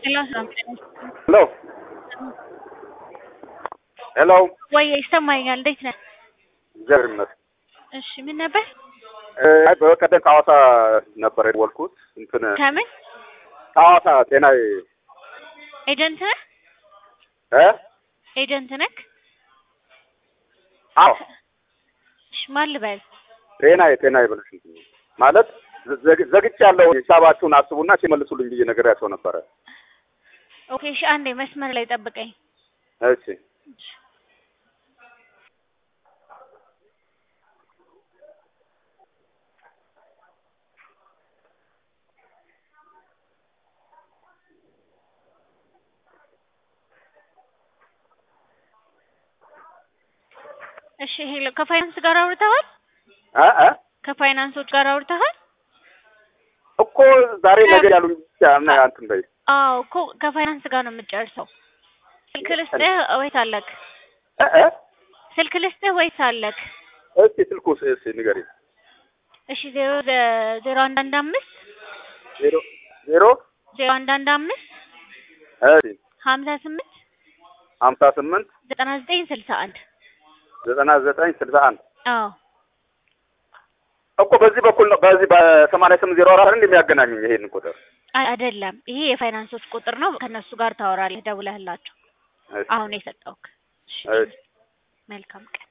ሄሎ ሰላም ሄሎ ሄሎ ወይ ይሰማኛል። እንዴት ነህ? እግዚአብሔር ይመስገን። እሺ ምን ነበር? አይ በቀደም ከሐዋሳ ነበር የደወልኩት እንትን ከምን ከሐዋሳ ጤና ኤጀንት ነህ? እ ኤጀንት ነህ? አዎ እሺ ማን ልበል? ጤና ጤና ይበልሽ እንትን ማለት ዘግ- ዘግቻለሁ ሂሳባችሁን አስቡና ሲመልሱልኝ ብዬ ነግሬያቸው ነበረ። ኦኬ እሺ አንዴ መስመር ላይ ጠብቀኝ። እሺ እሺ ሄሎ ከፋይናንስ ጋር አውርተሃል? እ እ ከፋይናንሶች ጋር አውርተሃል? እኮ ዛሬ ነገ ያሉኝ ብቻ እና እንትን በይ አዎ እኮ ከፋይናንስ ጋር ነው የምትጨርሰው። ስልክ ልስጥህ ወይስ አለክ? እ እ ስልክ ልስጥህ ወይስ አለክ? እስኪ ስልኩ እስኪ ንገሪኝ። እሺ ዜሮ ዜሮ አንድ አንድ አምስት ዜሮ ዜሮ ዜሮ አንድ አንድ አምስት እሺ ሀምሳ ስምንት ሀምሳ ስምንት ዘጠና ዘጠኝ ስልሳ አንድ ዘጠና ዘጠኝ ስልሳ አንድ አዎ እኮ በዚህ በኩል ነው በዚህ በሰማንያ ስምንት ዜሮ አራት እንደ የሚያገናኙኝ ይሄን ቁጥር አይ አይደለም፣ ይሄ የፋይናንሶች ቁጥር ነው። ከነሱ ጋር ታወራለህ ደውለህላቸው። እሺ አሁን የሰጠውክ። እሺ እሺ መልካም ቀን